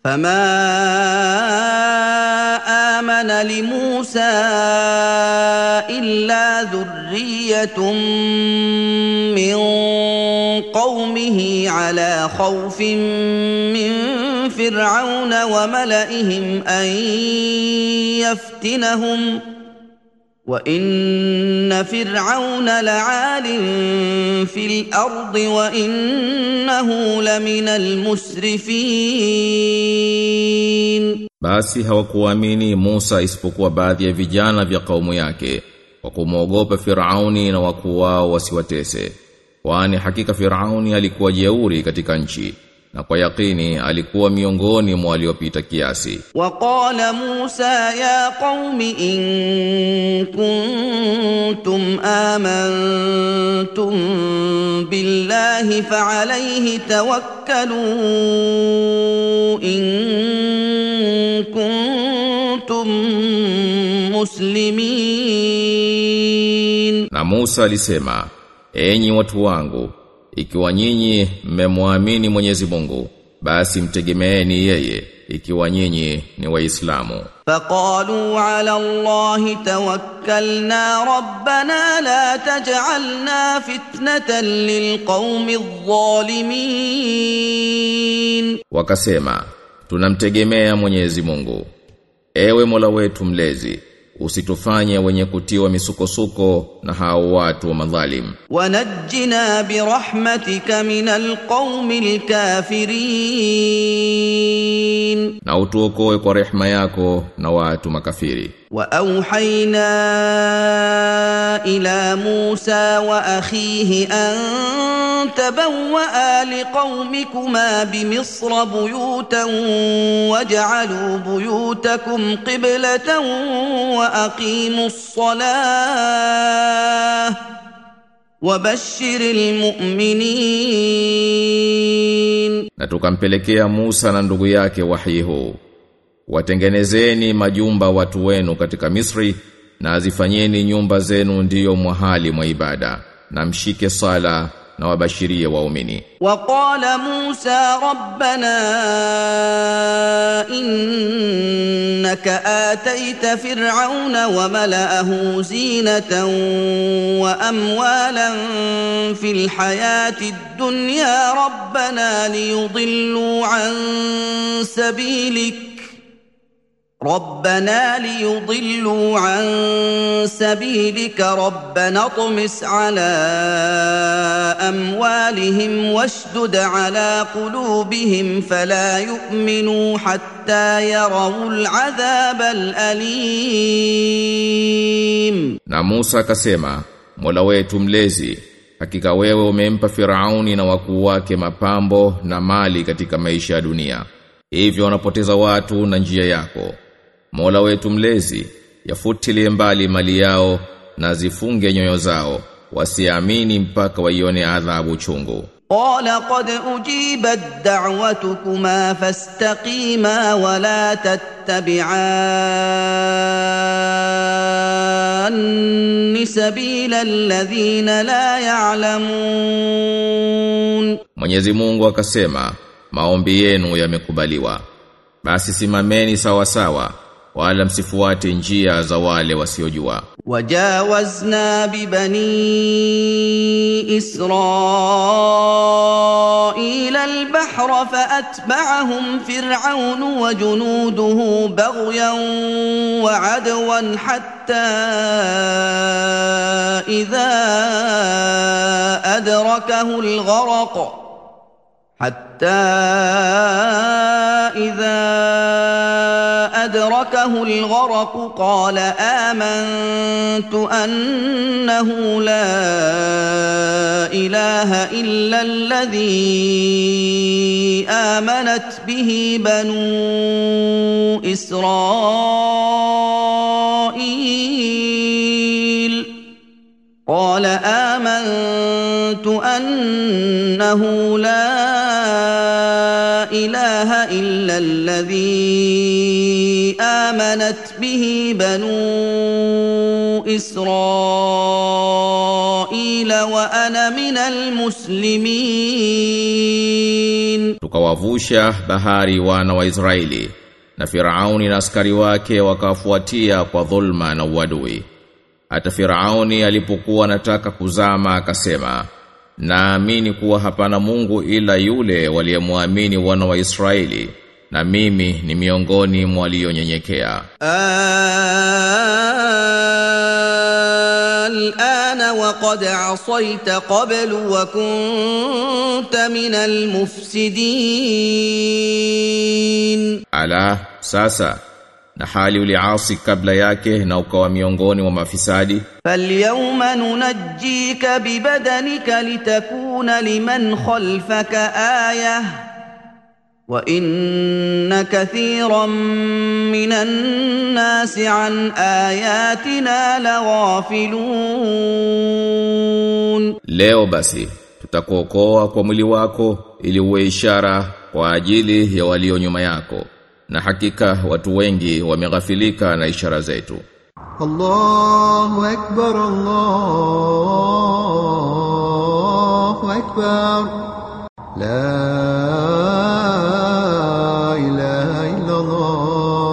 فما امن لموسى الا ذريه من قومه على خوف من فرعون وملئهم ان يفتنهم وان فرعون لعال في الارض وانه لمن المسرفين Basi hawakuamini Musa isipokuwa baadhi ya vijana vya kaumu yake kwa kumwogopa Firauni na wakuu wao wasiwatese kwani hakika Firauni alikuwa jeuri katika nchi na kwa yakini alikuwa miongoni mwa waliopita kiasi وقال موسى يا قوم ان كنتم امنتم بالله فعليه توكلوا ان كنتم مسلمين Na Musa alisema, enyi watu wangu, ikiwa nyinyi mmemwamini Mwenyezi Mungu, basi mtegemeeni yeye, ikiwa nyinyi ni Waislamu. فقالوا على الله توكلنا ربنا لا تجعلنا فتنه للقوم الظالمين Wakasema, tunamtegemea Mwenyezi Mungu. Ewe Mola wetu mlezi, usitufanye wenye kutiwa misukosuko na hao watu wa madhalim. ونجنا برحمتك من القوم الكافرين Na utuokoe kwa rehema yako na watu makafiri. واوحينا الى موسى واخيه ان تبوا لقومكما بمصر بيوتا واجعلوا بيوتكم قبله واقيموا الصلاه وبشر المؤمنين Na tukampelekea Musa na ndugu yake wahi huu. Watengenezeni majumba watu wenu katika Misri na azifanyeni nyumba zenu ndiyo mwahali mwa ibada na mshike sala na wabashirie waumini. وقال موسى ربنا انك اتيت فرعون وملاه زينه واموالا في الحياه الدنيا ربنا ليضلوا عن سبيلك ربنا ليضلوا عن سبيلك ربنا اطمس على اموالهم واشدد على قلوبهم فلا يؤمنوا حتى يروا العذاب الاليم Na Musa akasema, Mola wetu mlezi, hakika wewe umempa Firauni na wakuu wake mapambo na mali katika maisha ya dunia. Hivyo wanapoteza watu na njia yako. Mola wetu mlezi, yafutilie mbali mali yao na zifunge nyoyo zao, wasiamini mpaka waione adhabu chungu. قال قد اجيبت دعوتكما فاستقيما ولا تتبعان سبيل الذين لا يعلمون Mwenyezi Mungu akasema, maombi yenu yamekubaliwa. Basi simameni sawa sawa, wala msifuate njia za wale wasiojua. وجاوزنا ببني اسرائيل البحر فاتبعهم فرعون وجنوده بغيا وعدوا حتى اذا ادركه الغرق حتى إذا أدركه الغرق قال آمنت أنه لا إله إلا الذي آمنت به بنو إسرائيل قال آمنت أنه لا إله إلا الذي آمنت به بنو إسرائيل وأنا من المسلمين Tukawavusha bahari wana wa Israeli na Firauni na askari wake wakawafuatia kwa dhulma na uadui. Hata Firauni alipokuwa anataka kuzama akasema, naamini kuwa hapana Mungu ila yule waliyemwamini wana wa Israeli na mimi ni miongoni mwa walionyenyekea. الآن وقد عصيت قبل وكنت من المفسدين Ala sasa na hali uliasi kabla yake na ukawa miongoni mwa mafisadi فاليوم ننجيك ببدنك لتكون لمن خلفك آية وإن كثيرا من الناس عن آياتنا لغافلون Leo basi tutakuokoa kwa mwili wako ili uwe ishara kwa ajili ya walio nyuma yako na hakika watu wengi wameghafilika na ishara zetu الله أكبر الله أكبر لا إله إلا الله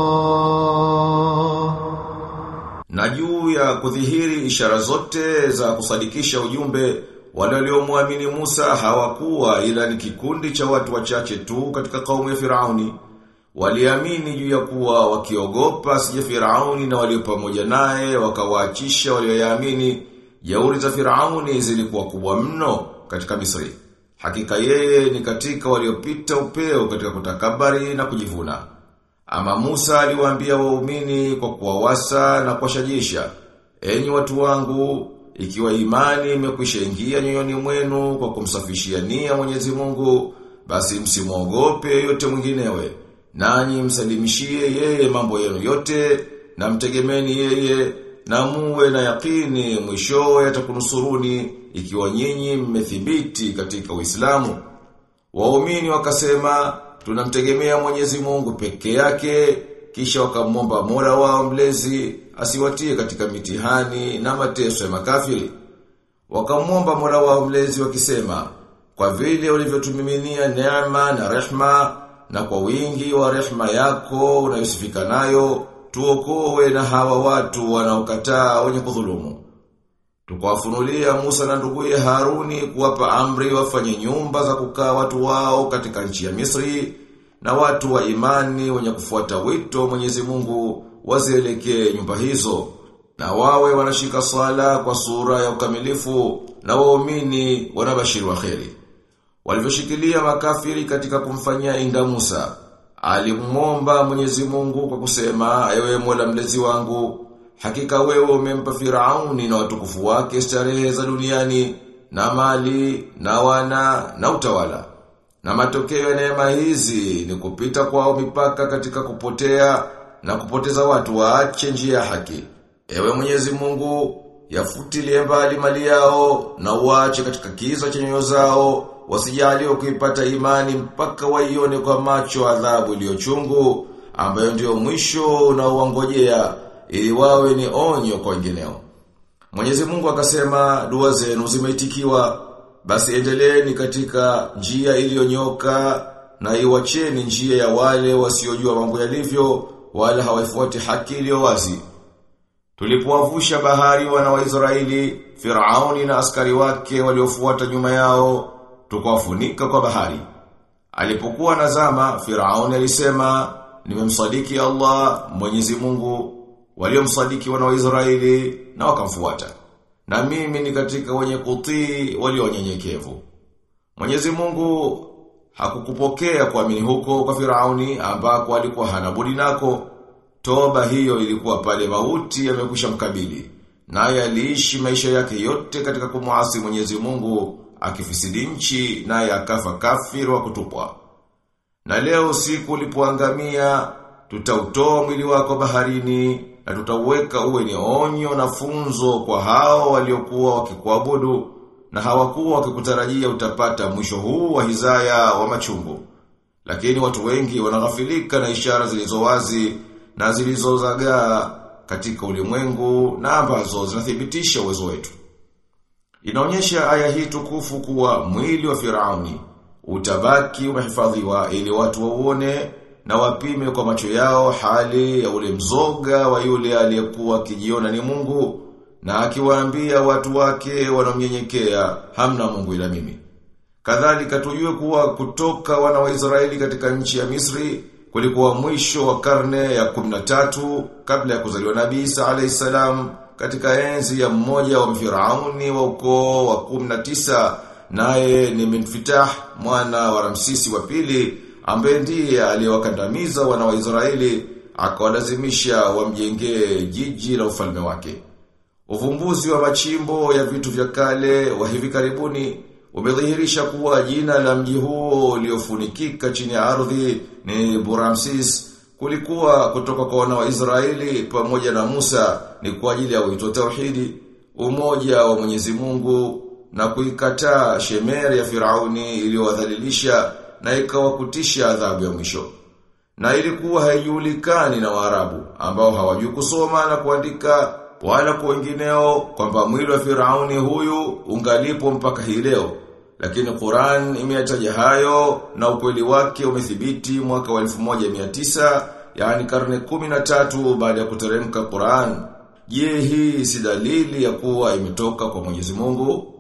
na juu ya kudhihiri ishara zote za kusadikisha ujumbe wale waliomwamini Musa hawakuwa ila ni kikundi cha watu wachache tu katika kaumu ya Firauni waliamini juu ya kuwa wakiogopa sije Firauni na walio pamoja naye wakawaachisha walioyaamini jeuri za Firauni zilikuwa kubwa mno katika Misri hakika yeye ni katika waliopita upeo katika kutakabari na kujivuna ama Musa aliwaambia waumini kwa kuwawasa na kuwashajisha, enyi watu wangu, ikiwa imani imekwisha ingia nyoyoni mwenu kwa kumsafishia nia Mwenyezi Mungu, basi msimwogope yote mwinginewe. Nanyi msalimishie yeye mambo yenu yote na mtegemeni yeye na muwe na yakini mwishowe atakunusuruni ikiwa nyinyi mmethibiti katika Uislamu. Waumini wakasema tunamtegemea Mwenyezi Mungu peke yake kisha wakamwomba Mola wao mlezi asiwatie katika mitihani na mateso ya makafiri. Wakamwomba Mola wao mlezi wakisema kwa vile ulivyotumiminia neema na rehma na kwa wingi wa rehma yako unayosifika nayo tuokoe na hawa watu wanaokataa wenye kudhulumu. Tukawafunulia Musa na nduguye Haruni kuwapa amri wafanye nyumba za kukaa watu wao katika nchi ya Misri na watu wa imani wenye kufuata wito wa Mwenyezi Mungu wazielekee nyumba hizo na wawe wanashika sala kwa sura ya ukamilifu na waumini wanabashiri wa kheri. Walivyoshikilia makafiri katika kumfanyia inda Musa, alimwomba Mwenyezi Mungu kwa kusema, ewe Mola mlezi wangu, Hakika wewe umempa Firauni na watukufu wake starehe za duniani na mali na wana na utawala. Na matokeo ya neema hizi ni kupita kwao mipaka katika kupotea na kupoteza watu waache njia ya haki. Ewe Mwenyezi Mungu, yafutilie mbali mali yao na uache katika kiza cha nyoyo zao wasijaliwe kuipata imani mpaka waione kwa macho adhabu iliyochungu ambayo ndio mwisho unaowangojea ili wawe ni onyo kwa wengineo. Mwenyezi Mungu akasema dua zenu zimeitikiwa basi endeleeni katika njia iliyonyoka na iwacheni njia ya wale wasiojua mambo yalivyo wala hawaifuati haki iliyo wazi. Tulipowavusha bahari wana wa Israeli, Firauni na askari wake waliofuata nyuma yao, tukawafunika kwa bahari. Alipokuwa nazama, Firauni alisema, nimemsadiki Allah, Mwenyezi Mungu, waliomsadiki wana wa Israeli na wakamfuata. Na mimi ni katika wenye kutii walionyenyekevu. Mwenyezi Mungu hakukupokea kuamini huko kwa Firauni ambako alikuwa hana budi nako. Toba hiyo ilikuwa pale mauti yamekwisha mkabili. Naye aliishi maisha yake yote katika kumuasi Mwenyezi Mungu akifisidi nchi naye akafa kafiri wa kutupwa. Na leo siku ulipoangamia tutautoa mwili wako baharini na tutauweka uwe ni onyo na funzo kwa hao waliokuwa wakikuabudu na hawakuwa wakikutarajia utapata mwisho huu wa hizaya wa machungu. Lakini watu wengi wanaghafilika na ishara zilizo wazi na zilizozagaa katika ulimwengu na ambazo zinathibitisha uwezo wetu. Inaonyesha aya hii tukufu kuwa mwili wa Firauni utabaki umehifadhiwa ili watu wauone na wapime kwa macho yao hali ya ule mzoga wa yule aliyekuwa akijiona ni Mungu na akiwaambia watu wake wanaomnyenyekea hamna Mungu ila mimi. Kadhalika tujue kuwa kutoka wana wa Israeli katika nchi ya Misri kulikuwa mwisho wa karne ya 13 kabla ya kuzaliwa Nabii Isa alayhisalam katika enzi ya mmoja wa Firauni wa ukoo wa 19 naye ni Minfitah mwana wa Ramsisi wa pili ambaye ndiye aliyewakandamiza wana wa Israeli akawalazimisha wamjengee jiji la ufalme wake. Uvumbuzi wa machimbo ya vitu vya kale wa hivi karibuni umedhihirisha kuwa jina la mji huo uliofunikika chini ya ardhi ni Buramsis kulikuwa kutoka kwa wana wa Israeli pamoja na Musa ni kwa ajili ya wito tauhidi, umoja wa Mwenyezi Mungu na kuikataa shemeri ya Firauni iliyowadhalilisha na ikawakutisha adhabu ya mwisho. Na ilikuwa haijulikani na Waarabu ambao hawajui kusoma na kuandika wala kwa wengineo kwamba mwili wa Firauni huyu ungalipo mpaka hii leo. Lakini Qur'an imeyataja hayo na ukweli wake umethibiti mwaka wa 1900 yani karne 13 baada ya kuteremka Qur'an. Je, hii si dalili ya kuwa imetoka kwa Mwenyezi Mungu?